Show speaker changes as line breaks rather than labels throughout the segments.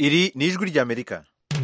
iri ni ijwi ry'amerika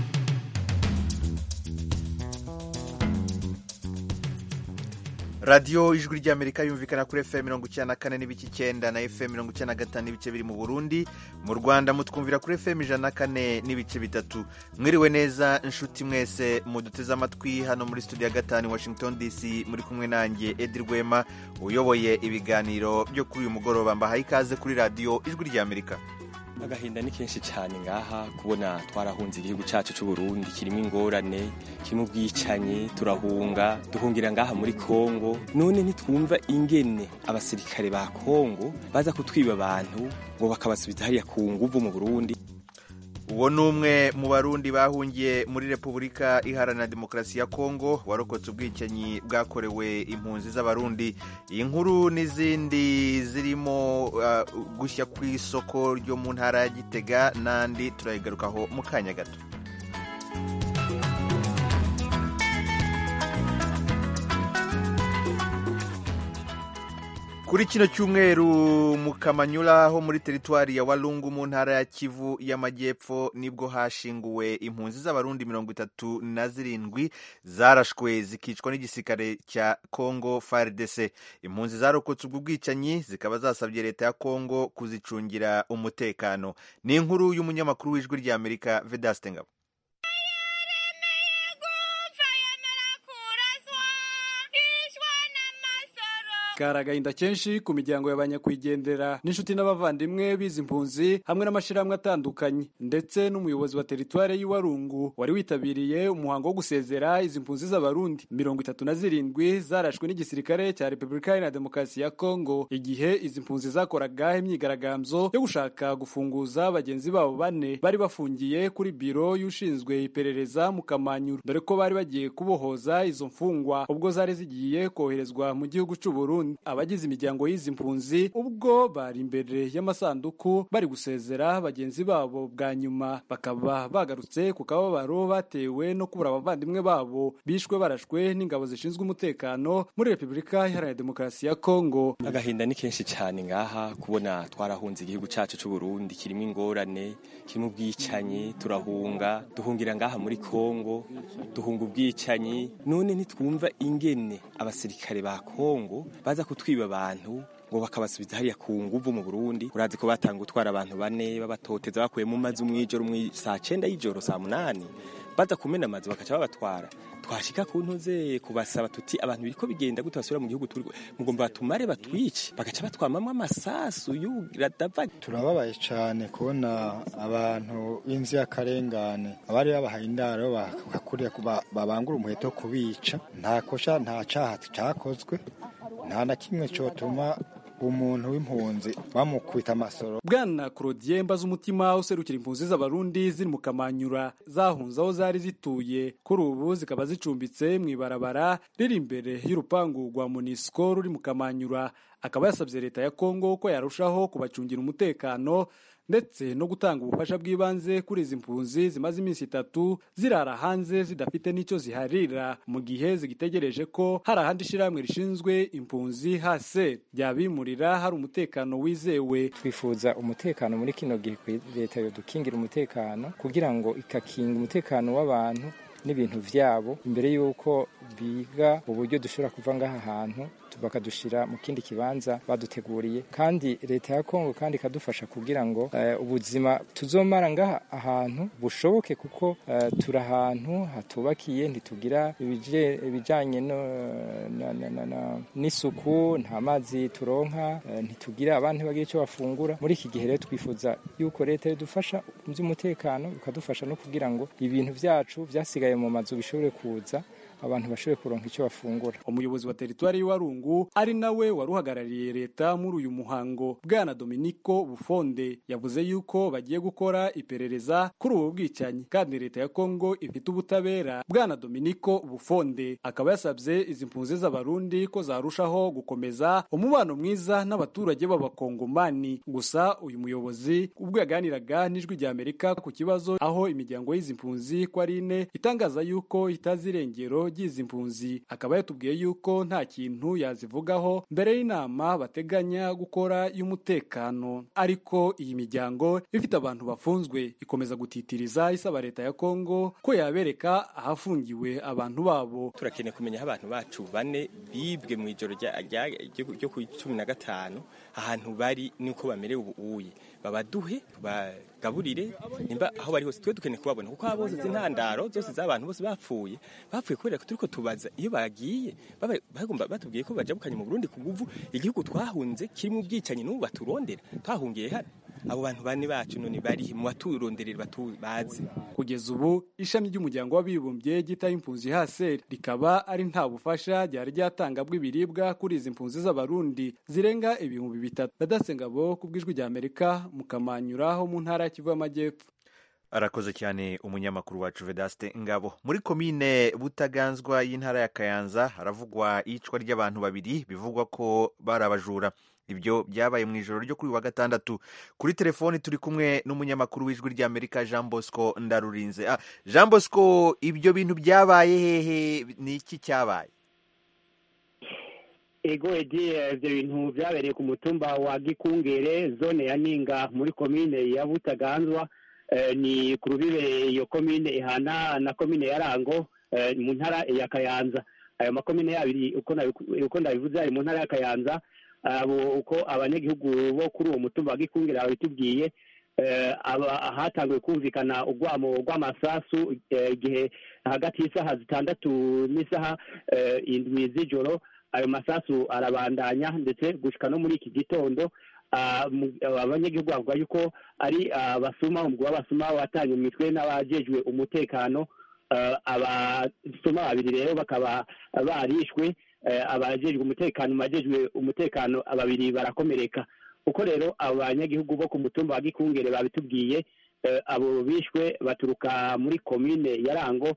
radiyo ijwi ry'amerika yumvikana kuri fm mirongo icyenda na kane n'ibice icyenda na fm mirongo icyenda na gatanu n'ibice biri mu burundi mu rwanda mutwumvira kuri fm ijana na kane n'ibice bitatu mwiriwe neza inshuti mwese muduteze amatwi hano muri studio ya gatanu washington dc muri kumwe nanjye edi rwema uyoboye ibiganiro byo kuri uyu mugoroba mbahaye ikaze kuri radiyo ijwi ry'amerika
agahinda ni kenshi cyane ngaha kubona twarahunze igihugu cyacu cy'u Burundi kirimo ingorane kirimo ubwicanyi turahunga duhungira ngaha muri Kongo none ntitwumva ingene abasirikare ba Kongo baza kutwiba abantu ngo bakabasubiza hariya ku nguvu mu Burundi
uwo ni umwe mu barundi bahungiye muri repubulika iharanira demokarasi ya kongo warokotse ubwicanyi bwakorewe impunzi z'abarundi iyi nkuru n'izindi zirimo uh, gushya ku isoko ryo mu ntara ya gitega n'andi turayigarukaho mu kanya gato kuri kino cyumweru mu kamanyura ho muri teritwari ya walungu mu ntara ya kivu y'amajyepfo nibwo hashinguwe impunzi z'abarundi mirongo itatu na zirindwi zarashwe zikicwa n'igisirikare cya congo fardc impunzi zarokotse ubwo bwicanyi zikaba zasabye leta ya congo kuzicungira umutekano ni inkuru y'umunyamakuru w'ijwi ry'amerika vedaste ngabo
kari agahinda kenshi ku miryango y'abanyakwigendera n'inshuti n'abavandimwe bizi impunzi hamwe n'amashyirahamwe atandukanye ndetse n'umuyobozi wa teritwari y'iwarungu wari witabiriye umuhango wo gusezera izi mpunzi z'abarundi mirongo itatu na zirindwi zarashwe n'igisirikare cya repubulika iharanira demokarasi ya kongo igihe izi mpunzi zakoraga imyigaragambyo yo gushaka gufunguza bagenzi babo bane bari bafungiye kuri biro y'ushinzwe iperereza mu kamanyuro dore ko bari bagiye kubohoza izo mfungwa ubwo zari zigiye koherezwa mu gihugu cy'u Burundi abagize imiryango y'izi mpunzi ubwo bari imbere y'amasanduku bari gusezera bagenzi babo bwa nyuma bakaba bagarutse ku kababaro batewe no kubura abavandimwe babo bishwe barashwe n'ingabo zishinzwe umutekano muri repubulika iharanira demokarasi ya kongo
agahinda ni kenshi cyane ngaha kubona twarahunze igihugu cyacu cy'u Burundi kirimo ingorane kirimo ubwicanyi turahunga duhungira ngaha muri kongo duhunga ubwicanyi none ntitwumva ingene abasirikare ba kongo baza kutwiba abantu ngo bakabasubiza hariya ku nguvu mu Burundi urazi ko batanga gutwara abantu bane babatoteza bakuye mu mazi umwijoro mu saa cenda y'ijoro saa munani baza kumena amazi bakaca babatwara twashika ku ntuze kubasaba tuti abantu biriko bigenda gute basubira mu gihugu turi mugomba batumare batwice bagaca batwamamwo amasasu yuradava
turababaye cyane kubona abantu b'inzirakarengane abari babahaye indaro bakakuriye babangura umuheto kubica nta kosha nta caha cakozwe nta na kimwe cyotuma umuntu w'impunzi bamukubita amasoro
bwana claudien mbaza umutima userukira impunzi z'abarundi ziri mu kamanyura zahunze aho zari zituye kuri ubu zikaba zicumbitse mu ibarabara riri imbere y'urupangu rwa monisco ruri mu kamanyura akaba yasabye leta ya kongo ko yarushaho kubacungira umutekano ndetse no gutanga ubufasha bw'ibanze kuri izi mpunzi zimaze iminsi itatu zirara hanze zidafite n'icyo ziharira mu gihe zigitegereje ko hari ahandi ishyirahamwe rishinzwe impunzi hase ryabimurira hari umutekano wizewe
twifuza umutekano muri kino gihe leta yodukingira umutekano kugira ngo ikakinga umutekano w'abantu n'ibintu byabo imbere y'uko biga uburyo dushobora kuva ngaha hantu bakadushira mu kindi kibanza baduteguriye kandi leta ya Kongo kandi ikadufasha kugira ngo uh, ubuzima tuzomara ngaha ahantu bushoboke kuko uh, turi ahantu hatubakiye ntitugira ibijanye n'isuku nta mazi turonka uh, ntitugira abantu bagira icyo bafungura muri iki gihe rero twifuza yuko leta idufasha mu by'umutekano ikadufasha no kugira ngo ibintu byacu byasigaye mu mazu bishobore kuza abantu bashoboye kuronka icyo bafungura
umuyobozi wa teritwari y'Iwarungu ari nawe wari uhagarariye leta muri uyu muhango bwana Dominico Bufonde yavuze yuko bagiye gukora iperereza kuri ubu bwicanyi kandi leta ya Kongo ifite ubutabera bwana Dominico Bufonde akaba yasabye izi mpunzi z'abarundi ko zarushaho gukomeza umubano mwiza n'abaturage b'abakongomani gusa uyu muyobozi ubwo yaganiraga n'ijwi rya Amerika ku kibazo aho imiryango y'izi mpunzi ko ari ine itangaza yuko itazi irengero ikibazo ry'izi mpunzi akaba yatubwiye yuko nta kintu yazivugaho mbere y'inama bateganya gukora y'umutekano ariko iyi miryango ifite abantu bafunzwe ikomeza gutitiriza isaba leta ya Kongo ko yabereka ahafungiwe abantu babo
turakeneye kumenya aho abantu bacu bane bibwe mu ijoro ryo ku cumi na gatanu ahantu bari nuko bamerewe ubuye babaduhe bagaburire nimba aho bari hose twe dukeneye kubabona kuko abo bose intandaro zose z'abantu bose bapfuye bapfuye kubera ko turiko tubaza iyo bagiye bagomba batubwiye ko bajabukanye mu Burundi ku nguvu igihugu twahunze kirimo ubwicanyi n'ubu baturondera twahungiye hano abo bantu bane bacu none bari mu baturonderera bazi
kugeza ubu ishami ry'umuryango w'abibumbye ryitaye impunzi haseri rikaba ari nta bufasha ryari ryatanga bw'ibiribwa kuri izi mpunzi z'abarundi zirenga ibihumbi bitatu radasengabo ku bw'ijwi rya amerika mukamanyuraho mu ntara ya kivu y'amajyepfo
arakoze cyane umunyamakuru wacu vedaste ngabo muri komine butaganzwa y'intara ya kayanza haravugwa iyicwa ry'abantu babiri bivugwa ko bari abajura ibyo byabaye mu ijoro ryo kuri wa gatandatu kuri telefoni turi kumwe n'umunyamakuru w'ijwi ry'amerika jean bosco ndarurinze ah, jean bosco ibyo bintu byabaye hehe ni iki cyabaye
ego edi ibyo bintu byabereye ku mutumba wa gikungere zone ya ninga muri komine ya butaganzwa ni ku rubibe iyo komine ihana na komine ya rango mu ntara ya kayanza ayo makomine yabiri uko ndabivuze ari mu ntara ya kayanza uko abanyagihugu bo kuri uwo mutumba wa gikungere babitubwiye hatangiwe kumvikana urwamo rw'amasasu igihe hagati y'isaha zitandatu n'isaha indwi z'ijoro ayo masasu arabandanya ndetse gushyika no muri iki gitondo abanyagihugu bavuga yuko ari abasuma umugwi w'abasuma watanye mu mitwe n'abajejwe umutekano abasuma babiri rero bakaba barishwe abajejwe umutekano abajejwe umutekano babiri barakomereka uko rero abanyagihugu bo ku mutumba wa gikungere babitubwiye abo bishwe baturuka muri komine ya rango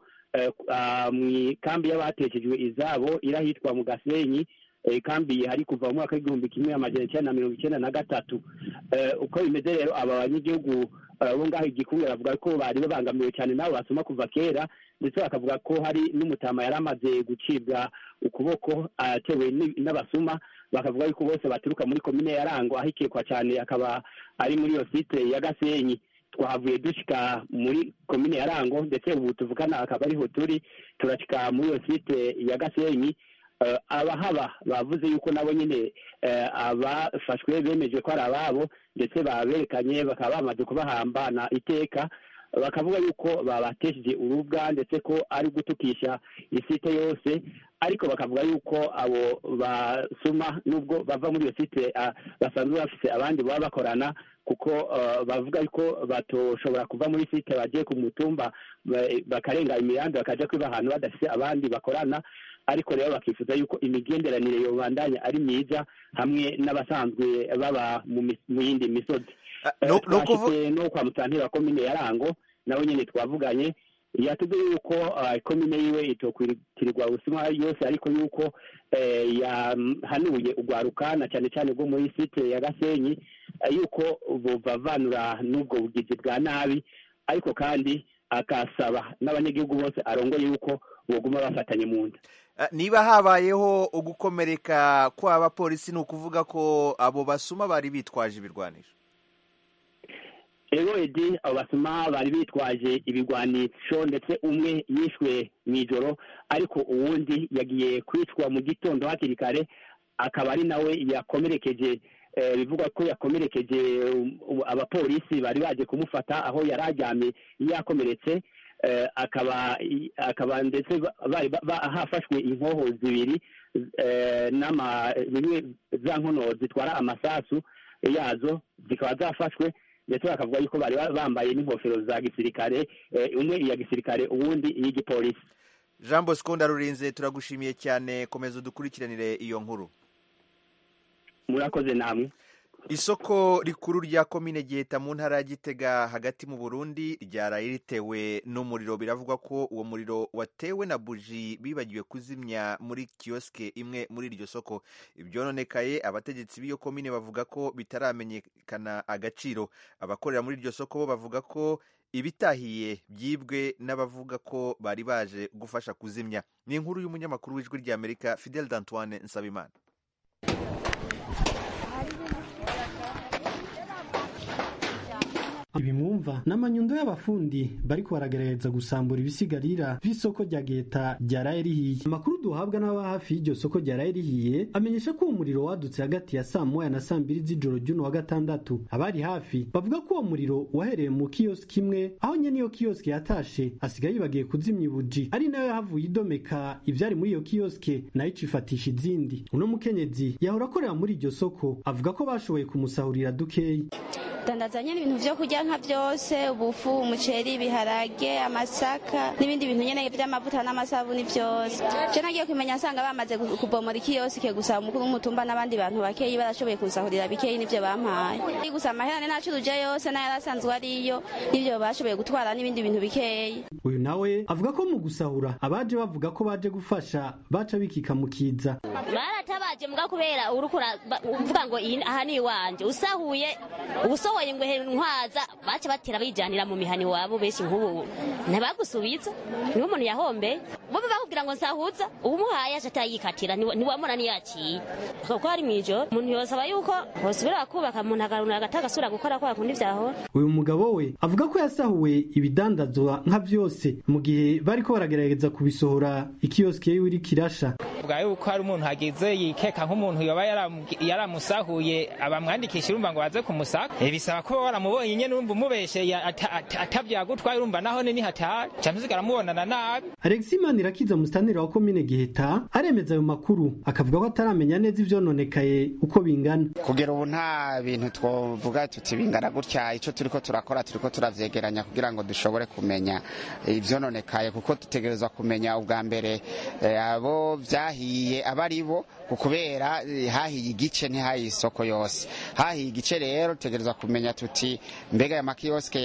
mu kambi y'abatekejwe izabo irahitwa mu gasenyi kambi hari kuva mu mwaka w'igihumbi kimwe amajana icyenda na mirongo icyenda na gatatu uko bimeze rero aba banyagihugu bo ngaho igikumwe bavuga ko bari babangamiwe cyane nabo basoma kuva kera ndetse bakavuga ko hari n'umutama yari amaze gucibwa ukuboko atewe n'abasuma bakavuga yuko bose baturuka muri komine ya rango aho ikekwa cyane akaba ari muri iyo site ya gasenyi twahavuye dushyika muri komine ya rango ndetse ubu tuvugana akaba ariho turi turashyika muri iyo site ya gasenyi abahaba bavuze yuko nabo nyine abafashwe bemeje ko ari ababo ndetse baberekanye bakaba bamaze kubahambana iteka bakavuga yuko babatesheje urubwa ndetse ko ari gutukisha isite yose ariko bakavuga yuko abo basuma nubwo bava muri iyo site basanzwe bafite abandi baba bakorana kuko bavuga yuko batoshobora kuva muri site bagiye ku mutumba bakarenga imihanda bakajya kwiba ahantu badafite abandi bakorana ariko rero bakifuza yuko imigenderanire yobandanya ari myiza hamwe n'abasanzwe baba mu yindi misozi twashyize no kwa mutantira komine ya rango nawe nyine twavuganye yatubwiye yuko komine yiwe itokwitirirwa ubuzima yose ariko yuko yahanuye urwaruka na cyane cyane bwo muri site ya gasenyi yuko bubavanura n'ubwo bugizi bwa nabi ariko kandi akasaba n'abanyagihugu bose arongoye yuko buguma bafatanye mu nda
niba habayeho ugukomereka kw'abapolisi ni ukuvuga ko abo basuma bari bitwaje ibirwanisho
rero edi abo basuma bari bitwaje ibigwanisho ndetse umwe yishwe mu ijoro ariko uwundi yagiye kwicwa mu gitondo hakiri kare akaba ari nawe yakomerekeje bivugwa ko yakomerekeje abapolisi bari baje kumufata aho yari aryamye yakomeretse akaba akaba ndetse hafashwe inkoho zibiri bimwe za nkono zitwara amasasu yazo zikaba zafashwe ndetse bakavuga yuko bari bambaye n'ingofero za gisirikare umwe iya gisirikare uwundi iy'igipolisi
jean bosco ndarurinze turagushimiye cyane komeza udukurikiranire iyo nkuru
murakoze namwe
isoko rikuru rya komine giheta mu ntara ya gitega hagati mu burundi ryaraye ritewe n'umuriro biravugwa ko uwo muriro watewe na buji bibagiwe kuzimya muri kiyosike imwe muri iryo soko ibyononekaye abategetsi b'iyo komine bavuga ko bitaramenyekana agaciro abakorera muri iryo soko bo bavuga ko ibitahiye byibwe n'abavuga ko bari baje gufasha kuzimya ni inkuru y'umunyamakuru w'ijwi ry'amerika fidel d'antoine nsabimana
ibi mwumva ni amanyundo y'abafundi bariko baragerageza gusambura ibisigarira vy'isoko rya geta ryaraye rihiye amakuru duhabwa n'aba hafi y'iryo soko ryaraye rihiye amenyesha ko uwo muriro wadutse hagati ya saa moya na saa mbiri z'ijoro ry'uno wa gatandatu abari hafi bavuga ko uwo muriro wahereye mu kiyosiki imwe aho nyene iyo kiyosiki yatashe asigaye yibagiye kuzimya ibuji ari nayo yahavuye idomeka ivyari muri iyo kiyosike nayo icifatisha izindi uno mukenyezi yahora akorera muri iryo soko avuga ko bashoboye kumusahurira dukeyi
dandaza nyene ibintu vyo kurya nka vyose ubufu umuceri ibiharage amasaka n'ibindi bintu nyene vy'amavuta n'amasabuni vyose je nagiye kumenya nsanga bamaze kubomora ikiyosike gusa umukuru w'umutumba n'abandi bantu bakeyi barashoboye kunsahurira bikeyi n'ivyo bampaye gusa amahera nacuruje yose n'ayari asanzwe ariyo n'ivyo bashoboye gutwara n'ibindi bintu bikeyi
uyu nawe avuga ko mu gusahura abaje bavuga ko baje gufasha baca bikika mu kiza
baratabaje mbwa kubera uriko uvuga ngo aha ni iwanje usahuye usohoye ngo ntwaza baca batera bijanira mu mihani wabo benshi nk'ubu ntibagusubiza niwe umuntu yahombe bobe bakubwira ngo nsahuza uwumuhaye aje atayikatira ntiwamura niyaciye kuko ari mw'ijoro umuntu yosaba yuko bosubira kubaka umuntu agaruna agatagasubira gukora kwa kundi vyahora
uyu mugabo we avuga ko yasahuwe ibidandazwa nka vyose mu gihe bariko baragerageza kubisohora ikiyosike yiwe iriko irasha
bwa yuko hari umuntu hagize yikeka nk'umuntu yoba yaramusahuye abamwandikisha urumva ngo baze kumusaka bisaba ko waramubonye nyene urumva umubesheye atavyagutwaye urumva naho ni hatari canke usigara mubonana nabi
Alexis Manirakiza musitanteri wa komine Giheta aremeza ayo makuru akavuga ko ataramenya neza ivyononekaye uko bingana
kugera ubu nta bintu twovuga tuti bingana gutya ico turiko turakora turiko turavyegeranya kugira ngo dushobore kumenya ivyononekaye kuko dutegerezwa kumenya ubwa mbere abo vyahiye aba ari bo kubera hahiye igice ntihahiye isoko yose hahiye igice rero tutegerezwa kumenya tuti mbega aya makiyosike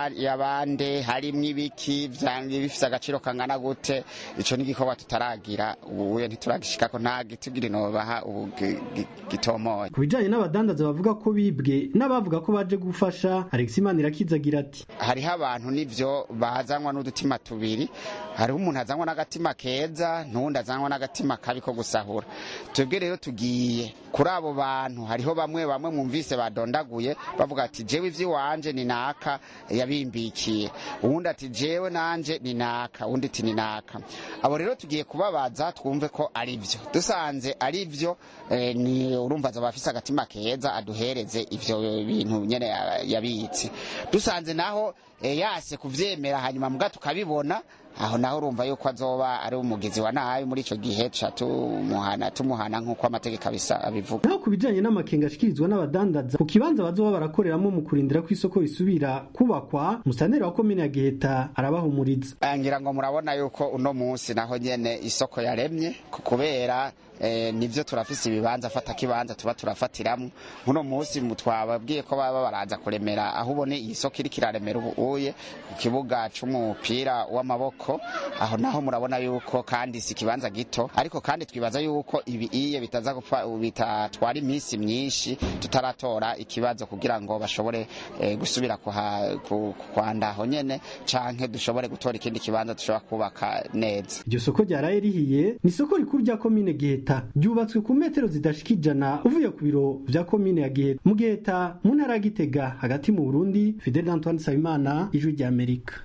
yabande harimwo ibiki bifise agaciro kangana gute ico ni igikorwa tutaragira ubuye ntituragishikako nta gitugiri nobaha ubu gitomoye
ku bijanye n'abadandaza bavuga ko bibwe n'abavuga ko baje gufasha Alexis Manirakiza agira ati
hariho abantu nivyo bazanwa n'udutima tubiri hariho umuntu azanwa n'agatima keza n'uwundi azanwa n'agatima kabi ko gusahura twebwe rero tugiye kuri abo bantu hariho bamwe bamwe mwumvise badondaguye bavuga ati jewe ivy'iwanje ni naka yabimbikiye uwundi ati jewe nanje ni naka uwundi ati ni naka abo rero tugiye kubabaza twumve ko ari vyo dusanze ari vyo eh, ni urumva azaba afise agatima keza aduhereze ivyo bintu nyene yabitse dusanze naho eh, yase kuvyemera hanyuma mbwa tukabibona aho naho urumva yuko azoba ari umugizi wa nabi muri ico gihe ca tumuhana tumuhana nk'uko amategeko abisa abivuga
naho ku bijanye n'amakenga ashikirizwa n'abadandaza ku kibanza bazoba barakoreramo mu kurindira ko isoko risubira kubakwa musanteri wa komine ya giheta arabahumuriza
ngira ngo murabona yuko uno munsi naho nyene isoko yaremye kubera eh, nivyo turafise ibibanza fata kibanza tuba turafatiramwo nkuno munsi twababwiye ko baba baraza kuremera aho ubone iyi soko iriko iraremera ubu uye ku kibuga c'umupira w'amaboko aho naho murabona yuko kandi si ikibanza gito ariko kandi twibaza yuko ibi iye bitaza gupfa bitatwara iminsi myinshi tutaratora ikibazo kugira ngo bashobore eh, gusubira kwanda aho nyene canke dushobore gutora ikindi kibanza dushobora kubaka neza
iryo soko ryaraye rihiye ni isoko rikuru rya komine giheta ryubatswe ku metero zidashika ijana uvuye ku biro vya komine ya giheta mu giheta mu ntara ya gitega hagati mu burundi fidel antoine nsabimana ijwi rya amerika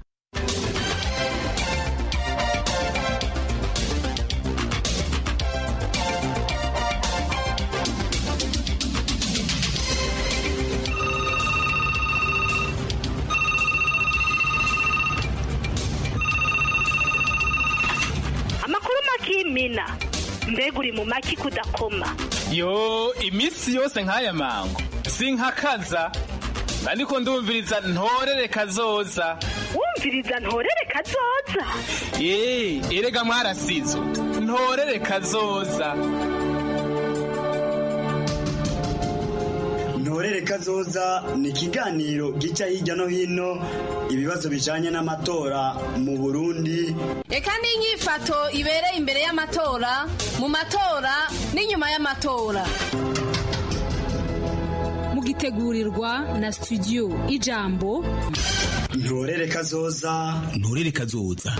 amakuru makimina mbega uri mu maki kudakoma
yo iminsi yose nk'aya mango sinkakaza ariko ndumviriza ntorere kazoza
wumviriza ntorere kazoza
ye erega mwarasizo ntorere kazoza
ntorere kazoza ni ikiganiro gica hirya no hino ibibazo bijanye n'amatora mu burundi
reka n'inyifato ibereye imbere y'amatora mu matora n'inyuma y'amatora mugitegurirwa na studio ijambo
ntorere kazoza
nturere kazoza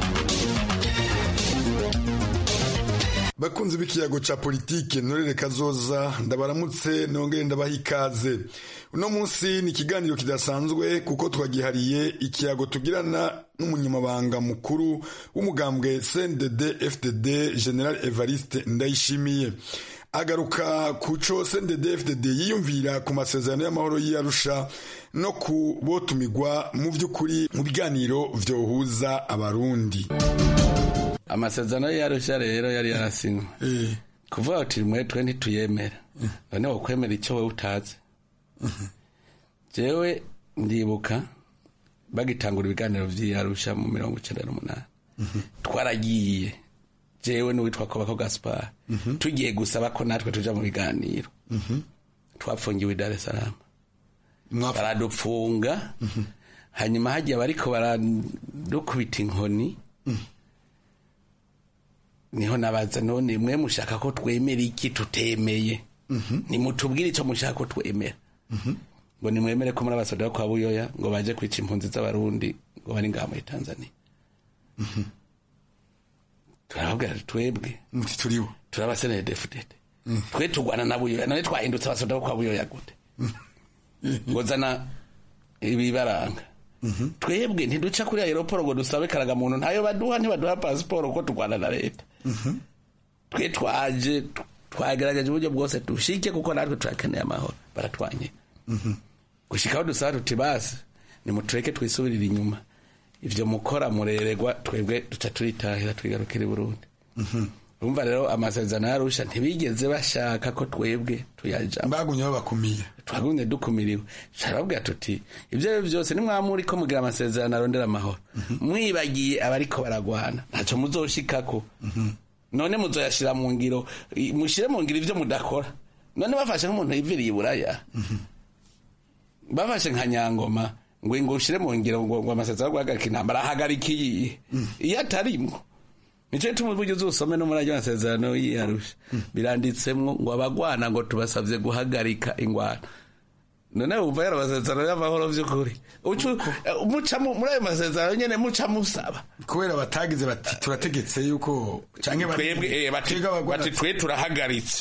bakunzi b'ikiyago ca politike ntorere kazoza ndabaramutse nongere ndabaha ikaze uno munsi ni ikiganiro kidasanzwe kuko twagihariye ikiyago tugirana n'umunyamabanga mukuru w'umugambwe cndd fdd general evariste ndayishimiye agaruka ku co cndd fdd yiyumvira ku masezerano y'amahoro y'iyarusha no ku botumigwa mu vy'ukuri mu biganiro vyohuza abarundi
amasezerano y'iyarusha rero yari yarasinywe kuvuga uti mwe twe ntituyemera none wokwemera icyo wowe utazi jewe ndibuka bagitangura ibiganiro vy'iyarusha mu mirongo icenda n'umunani twaragiye jewe n'uwitwa kobako gaspar tugiye gusaba ko natwe tuja mu biganiro twapfungiwe i dar es salaam baradupfunga hanyuma hagiye bariko baradukubita inkoni niho nabaza none mwe mushaka ko twemera iki tutemeye nimutubwire icyo mushaka ko twemera ngo nimwemere ko muri abasoda kwa buyoya ngo baje kwica impunzi z'abarundi ngo bari ngaha muri tanzania turababwira twebwe
turibo
turabasenere defudede twe tugwana na buyoya none twahindutse abasoda kwa buyoya gute ngo zana ibibaranga twebwe ntiduca kuri aeroporo ngo dusabe karagamuntu ntayo baduha ntibaduha pasiporo ko turwana na leta twe twaje twagerageje uburyo bwose dushike kuko natwe turakeneye amahoro baratwanye gushikaho dusaba tuti basi nimutureke twisubirire inyuma ivyo mukora mureregwa twebwe duca turitahira twigarukira i burundi urumva rero amasezerano yarusha ntibigeze bashaka ko twebwe tuyajamo
bagumye babakumiye
twagumye dukumiriwe carababwira tuti ivyo ari vyose nimwamuri ko mugira amasezerano arondera amahoro mwibagiye abariko baragwana ntaco muzoshikako none muzoyashira mu ngiro mushire mu ngiro ivyo mudakora none bafashe nk'umuntu yiviriye iburaya bafashe nka nyangoma ngo ngo ushire mu ngiro ngo ngo amasezerano guhagarika intambara ahagarika iyihe iyo atarimwo nico gituma uburyo uzusome no muri ayo masezerano y'iyarusha biranditsemwo ngo abagwana ngo tubasavye guhagarika ingwano none wumva yari amasezerano y'amahoro vy'ukuri mucamo muri ayo masezerano nyene muca musaba
kubera batagize bati turategetse yuko canke
twebwe bati twe turahagaritse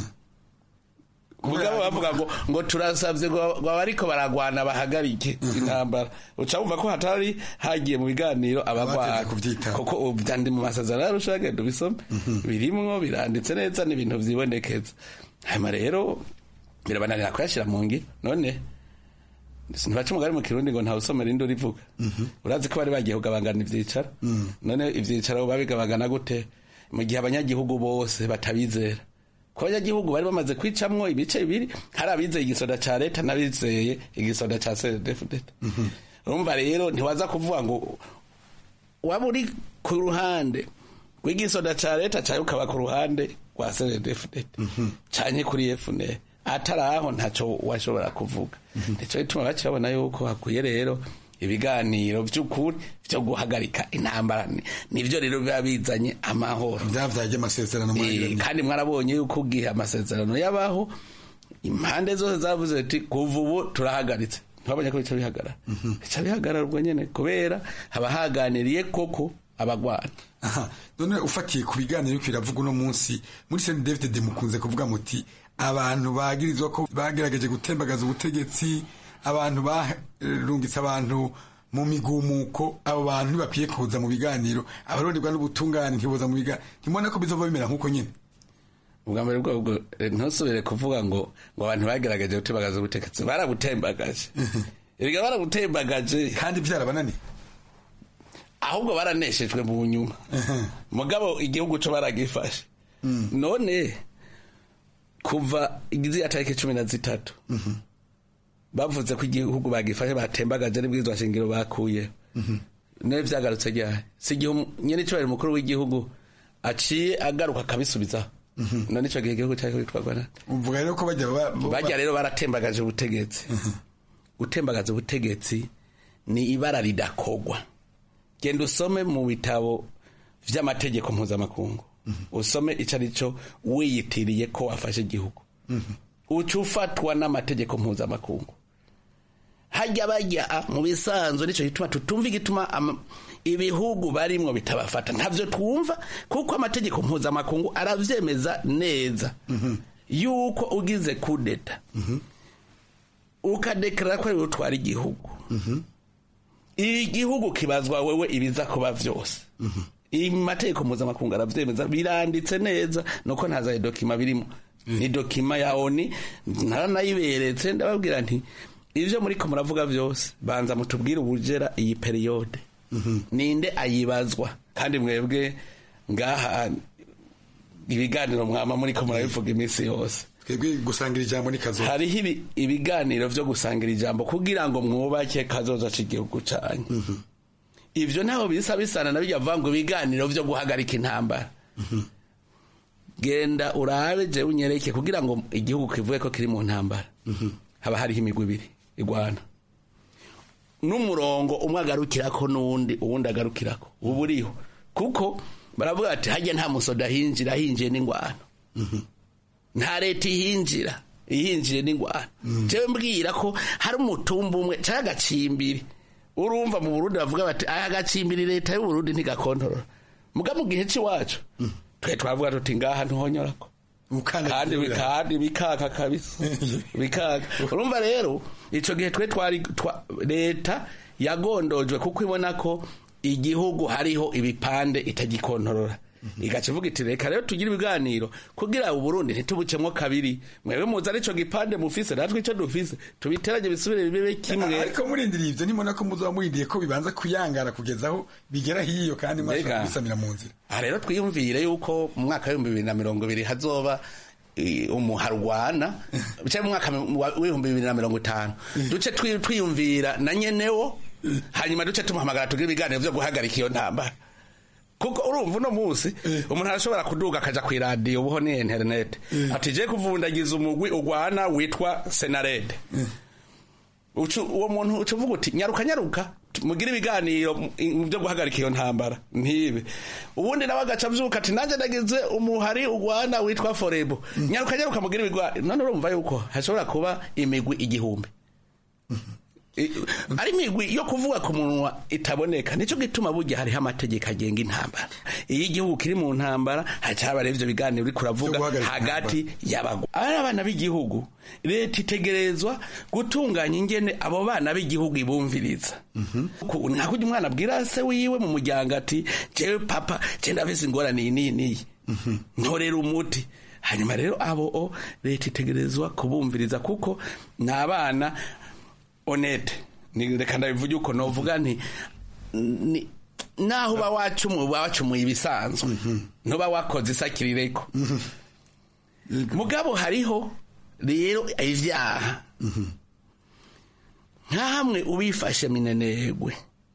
mugabo bavuga ngo ngo turasavye ngo abariko baragwana bahagarike intambara uca wumva ko hatari hagiye mu biganiro abagwana kuko byandi mu masezerano yarusha genda ubisome birimwo biranditse neza n'ibintu vyibonekeza hanyuma rero birabananira kuyashira mu ngiro none ntibaca umugari mu kirundi ngo ntawe usomera indi urivuga urazi ko bari bagiye kugabangana ivyicaro none ivyicaro babigabangana gute mu gihe abanyagihugu bose batabizera ko abanyagihugu bari bamaze kwicamwo ibice bibiri hari abizeye igisoda ca leta n'abizeye igisoda ca cdfdt urumva rero ntiwaza kuvuga ngo waba uri ku ruhande rw'igisoda ca leta cawe ukaba ku ruhande rwa cdfdt canke kuri fnr atari aho ntaco washobora kuvuga nico gituma baca babona yuko hakwiye rero ibiganiro vy'ukuri vyo guhagarika intambara nivyo rero biba bizanye amahoro
vyavyaje amasezerano
kandi mwarabonye yuko ugihe amasezerano yabaho impande zose zavuze ati kuva ubu turahagaritse ntibabonye ko bica bihagarara bica bihagarara ubwo nyene kubera haba haganiriye koko abagwana
none ufatiye ku biganiro yuko biravuga uno munsi muri seni david mukunze kuvuga muti abantu bagirizwa ko bagerageje gutembagaza ubutegetsi abantu barungitse abantu mu migumuko abo bantu ntibakwiye kuza mu biganiro abaronderwa n'ubutungane ntiboza mu biganiro ntimubona ko bizova bimera nk'uko nyine
ubwa mbere bwobwo ntusubire kuvuga ngo ngo abantu bagerageje gutembagaza ubutegetsi barabutembagaje erega barabutembagaje
kandi byarabananiye
ahubwo baraneshejwe mu nyuma mugabo igihugu cyo baragifashe none kuva igiziya tariki cumi na zitatu bavuze ko igihugu bagifashe batembagaje n'ibwirizwa shingiro bakuye nawe vyagarutse ryari si igihe nyene icobari mukuru w'igihugu aciye agaruka akabisubizaho none ico gihe igihugu cyariko bitwarwa nande
uvuga rero ko bajya
bajya rero baratembagaje ubutegetsi gutembagaza ubutegetsi ni ibara ridakogwa genda usome mu bitabo vy'amategeko mpuzamakungu usome ico ari cyo wiyitiriye ko wafashe igihugu uca ufatwa n'amategeko mpuzamakungu hajya bajya mu bisanzwe nicyo gituma tutumva igituma ama- ibihugu barimwo bitabafata ntavyo twumva kuko amategeko mpuzamakungu aravyemeza neza yuko ugize kudeta ukadekarara ko ari wowe utwara igihugu igihugu kibazwa wewe ibiza kuba vyose amategeko mpuzamakungu aravyemeza biranditse neza nuko ntaza dokima birimo ni dokima ya oni naranayiberetse ndababwira nti ivyo muriko muravuga vyose banza mutubwire ubujera iyi periyode ninde ayibazwa kandi mwebwe ngaha ibiganiro mwama muriko murabivuga iminsi yose
twebwe gusangira ijambo ni kazo
hariho ibi- ibiganiro vyo gusangira ijambo kugira ngo mwubake kazoza c'igihugu canyu ivyo ntaho bisa bisana na bijya vuga ngo ibiganiro vyo guhagarika intambara genda urabe jewe unyereke kugira ngo igihugu kivuge ko kiri mu ntambara haba hariho imigwi ibiri igwana n'umurongo umwe agarukirako n'uwundi uwundi agarukirako ubu uriho kuko baravuga bati hajya nta musoda ahinjira ahinjiye n'ingwano nta leta ihinjira ihinjiye n'ingwano jewe mbwira ko hari umutumba umwe cyangwa agacimbiri urumva mu burundi bavuga bati aya gacimbiri leta y'uburundi ntigakontorora muga mu gihe cy'iwacu twe twavuga tuti ngaha ntuhonyorako kandi kandi bikaka kabisa bikaka urumva rero ico gihe twe twari twa- leta yagondojwe kuko ibona ko igihugu hariho ibipande itagikontorora igaca ivuga iti reka rero tugire ibiganiro kugira uburundi ntitubucemwo kabiri mwebwe muzi arico gipande mufise natwe ico dufise tubiteranye bisubire bibe kimwe
ariko murindiriye ivyo nimona ko muzoba murindiye ko bibanza kuyangara kugeza aho bigera hiyo kandi mwashobora
Mbega.
kubisamira mu nzira
aha rero twiyumvire yuko mu mwaka w'ibihumbi bibiri na mirongo ibiri hazoba eh, umuharwana cyangwa mu mwaka wa- w'ibihumbi bibiri na mirongo itanu duce twi- twiyumvira na nyenewo hanyuma duce tumuhamagara tugire ibiganiro vyo guhagarika iyo ntambara kuko urumva uno munsi umuntu arashobora kuduga akaja kw'iradiyo ubuho ni interinete ati je kuvundagiza umugwi ugwana witwa senarede Ucu- uwo muntu uca uvuga uti nyaruka nyaruka mugire ibiganiro mu- mu byo guhagarika iyo ntambara ntibe ubundi nawe agaca avyuka ati nanjye nagize umuhari ugwana witwa forebo nyaruka nyaruka mugire ibiganiro none urumva yuko hashobora kuba imigwi igihumbi I- ari imigwi yo kuvuga ku munwa itaboneka nicyo gituma burya hariho amategeko agenga intambara iyo igihugu kiri mu ntambara haca haba rero ivyo biganiro uriko uravuga hagati y'abagwa ari abana b'igihugu leta itegerezwa gutunganya ingene abo bana b'igihugu ibumviriza Ku- nka kurya umwana abwira se wiwe mu muryango ati jewe papa je ndafise ingorane iyi n'iyi n'iyi ntorera umuti hanyuma rero abo o leta itegerezwa kubumviriza kuko ni abana honete ni reka ndabivuge uko novuga nti ni naho uba wacumuye uba wacumuye ibisanzwe ntuba wakoze isakirireko mugabo hariho rero ivyaha nka hamwe ubifashe minenegwe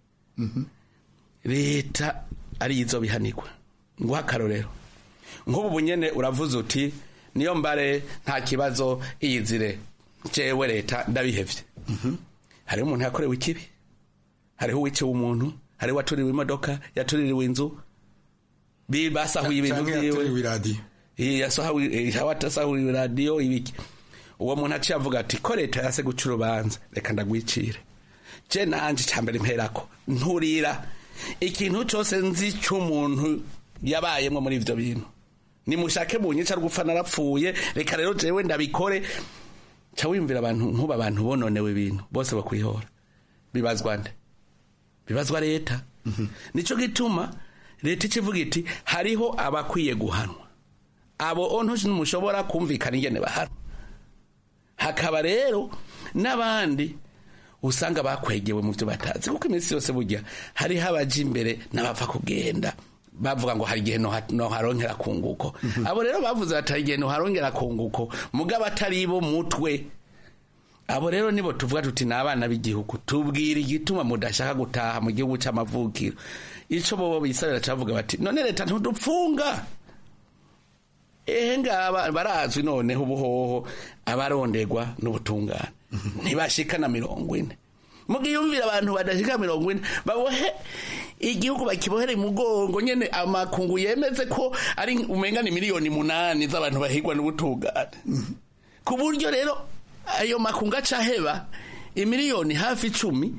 leta arizo bihanirwa nguha akarorero nk'ubu bunyene uravuze uti niyo mbare nta kibazo iyizire jewe leta ndabihevye hariho umuntu yakorewe ikibi hariho uwiciwe umuntu hariho uwatuririwe imodoka yatuririwe inzu bi- basahuye ibintu
Canke
vyiwe
yatuririwe iradiyo
Eh, yasahuye eh, yasahuye iradiyo ibiki uwo muntu aciye avuga ati ko leta yase guca urubanza reka ndagwicire je nanje cambere mperako nturira ikintu cose nzi c'umuntu yabayemwo muri ivyo bintu nimushake munyica rwupfa narapfuye reka rero jewe ndabikore ca wiyumvira abantu nkuba abantu bononewe ibintu bose bakwihora bibazwa nde bibazwa leta nico gituma leta ikivuga iti hariho abakwiye guhanwa abo ontu ntimushobora kumvikana ingene bahanwa hakaba rero n'abandi usanga bakwegewe mu byo batazi kuko iminsi yose burya hariho abaja imbere n'abapfa kugenda bavuga ngo hari igihe noha- noharongera kunguko abo rero bavuze bati hari igihe noharongera kunguko mugabo atari bo mutwe abo rero nibo tuvuga tuti ni abana b'igihugu tubwira igituma mudashaka gutaha mu gihugu c'amavukiro ico bobo bisabira cavuga bati none leta ntudupfunga ehe ngaba barazwi noneho ubuhoho abarondegwa n'ubutungane ntibashika na mirongo ine mugiyumvira abantu badashika mirongo ine babohe igihugu bakibohere mugongo nyene amakungu yemeze ko ari umenga ni miliyoni munani z'abantu bahigwa n'ubutungane ku buryo rero ayo makungu acaheba imiliyoni hafi icumi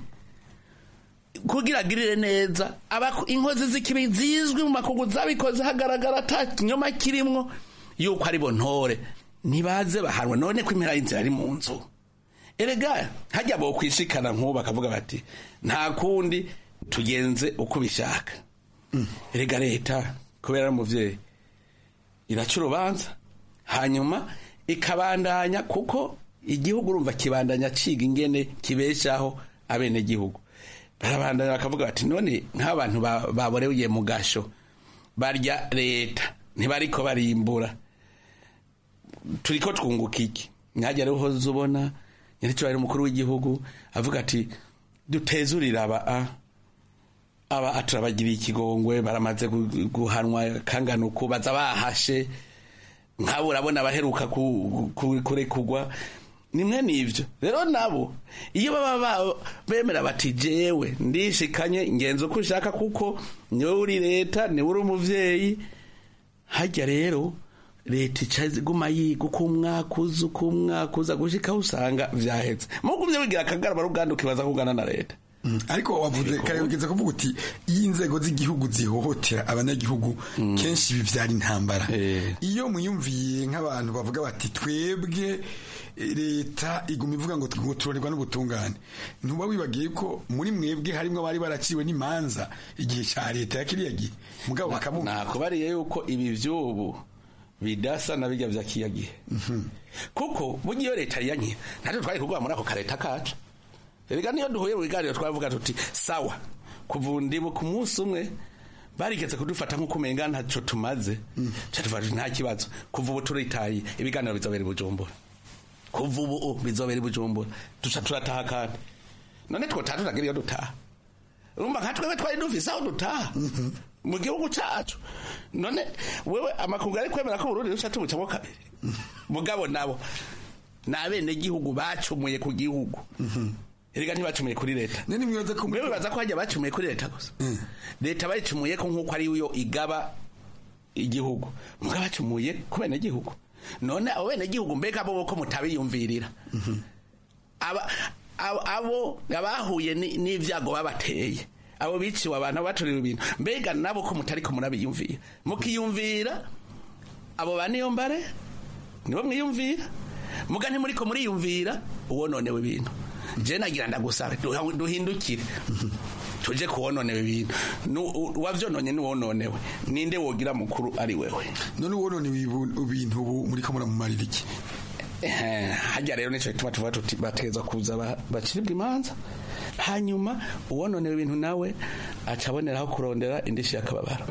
kugira agirire neza Abaku- inkozi z'ikibi zizwi mu makungu zabikoze hagaragara ata kinyoma kirimwo yuko ari bo ntore ntibaze bahanwa none ko impera y'inzira ari mu nzu erega hajya bo kwishikana nk'ubu bakavuga bati nta kundi tugenze uko ubishaka erega leta kubera ari umuvyeyi iraca urubanza hanyuma ikabandanya kuko igihugu urumva kibandanya ciga ingene kibeshaho abenegihugu barabandanya bakavuga bati none nk'abantu ba- baboreye mu gasho barya leta ntibariko barimbura turiko twunguka iki mwajya rero uhoze ubona nyiricyo umukuru w'igihugu avuga ati dutezurire aba a aba turabagiriye ikigongwe baramaze gu- guhanwa kangana uku baza bahashe nk'abo urabona abaheruka ku- ku- kurekugwa nimwe n'ibyo rero nabo iyo baba ba- bemera bati jewe ndishikanye ngenza uko ushaka kuko niwe uri leta niwe uri umuvyeyi hajya rero leta ica iguma yiga uko umwaka uza uko umwaka uza gushika aho usanga vyahetse mugumye wigira akagarama ruganda ukibaza kugana na leta
ariko wavuze kare ugeze kuvuga uti iyo inzego z'igihugu zihohotera abanyagihugu kenshi bivyara intambara iyo muyumviye nk'abantu bavuga bati twebwe eh, leta iguma ivuga ngo ngo turorerwa n'ubutungane ntuba wibagiye ko muri mwebwe harimwo abari baraciwe n'imanza igihe ca leta ya kiriya gihe mugabo bakavuga
nakubariye yuko ibi vy'ubu bidasa na bijya vya kiya gihe kuko burya iyo leta yanke natwe twari kugwa muri ako kareta kacu erega niyo duhuye mu biganiro twavuga tuti sawa kuva ndibu ku munsi umwe barigeze kudufata nk'uko umenga ntaco tumaze ca tuvuga tuti nta kibazo kuva ubu turitaye ibiganiro bizobera i bujumbura kuva ubu bizobera i bujumbura duca turataha kandi none twotaha tutagira iyo dutaha urumva nka twebwe twari dufise aho dutaha mu gihugu cacu none wewe amakungu ari kwemera ko uburundi ruca tubucamo kabiri mugabo nabo ni abenegihugu bacumuye ku gihugu erega ntibacumuye kuri leta wewe baza ko hajya bacumuye kuri leta gusa leta bayicumuye ko nk'uko ari yo igaba igihugu mugabo bacumuye ku benegihugu none abo benegihugu mbega bo ko mutabiyumvirira aba abo- abo abahuye ni- n'ivyago babateye abo biciwe abantu baturiwe ibintu mbega nabo ko mutari ko murabiyumvira mukiyumvira abo ba niyombare nibo mwiyumvira muga ntimuriko muriyumvira uwononewe ibintu je nagira ndagusabe duha- duhindukire tuje kuwononewe ibintu Nu- u- uwavyononye niwononewe ninde wogira mukuru ari wewe
none uwononewe ibu- ibintu ubu muriko muramumarira iki
Eh, hajya rero nico gituma tuvuga tuti bategeza kuza ba- bacibwa imanza hanyuma uwononewe ibintu nawe aca aboneraho kurondera indishi y'akababaro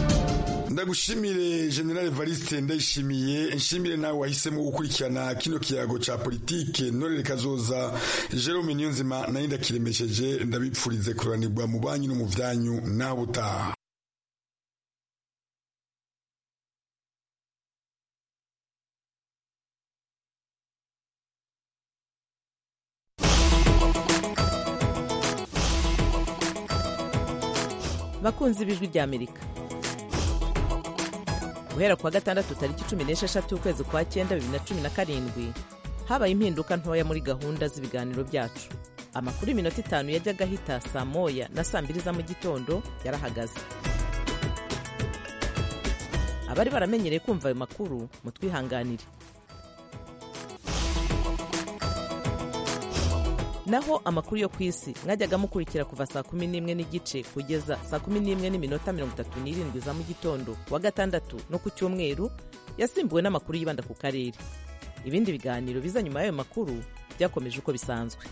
ndagushimire general evariste ndayishimiye nshimire nawe wahisemo gukurikirana kino kiyago ca politike norere kazoza jerome niyonzima nayo ndakiremesheje ndabipfurize kuranirwa mu banyu no mu vyanyu nawe utaha
bakunzi b'ijwi ry'amerika guhera kuwa gatandatu tariki cumi n'esheshatu ukwezi kwa cyenda bibiri na cumi na karindwi habaye impinduka ntoya muri gahunda z'ibiganiro byacu amakuru y'iminota itanu yajyaga ahita saa moya na saa mbiri za mu gitondo yarahagaze abari baramenyereye kumva ayo makuru mutwihanganire naho amakuru yo ku isi mwajyaga mukurikira kuva saa kumi n'imwe n'igice kugeza saa kumi n'imwe n'iminota mirongo itatu n'irindwi za mu gitondo wa gatandatu no ku cyumweru yasimbuwe n'amakuru yibanda ku karere ibindi biganiro biza nyuma y'ayo makuru byakomeje uko bisanzwe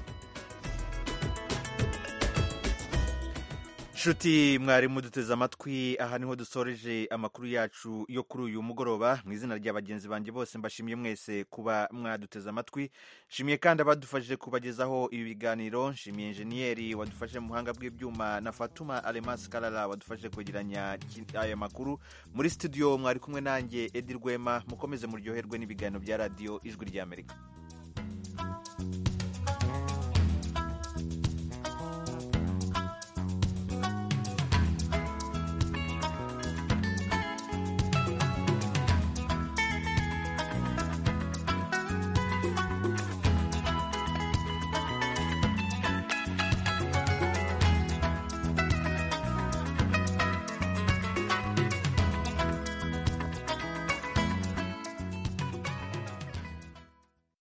nshuti mwari muduteze amatwi aha niho dusoreje amakuru yacu yo kuri uyu mugoroba mu izina rya bagenzi banjye bose mbashimiye mwese kuba mwaduteze amatwi nshimiye kandi abadufashije kubagezaho ibi biganiro nshimiye enjeniyeri wadufashe mu buhanga bw'ibyuma na fatuma alemasi karara wadufashe kwegeranya ki- aya makuru muri studio mwari kumwe nanjye edi rwema mukomeze muryoherwe n'ibiganiro bya radiyo ijwi ry'amerika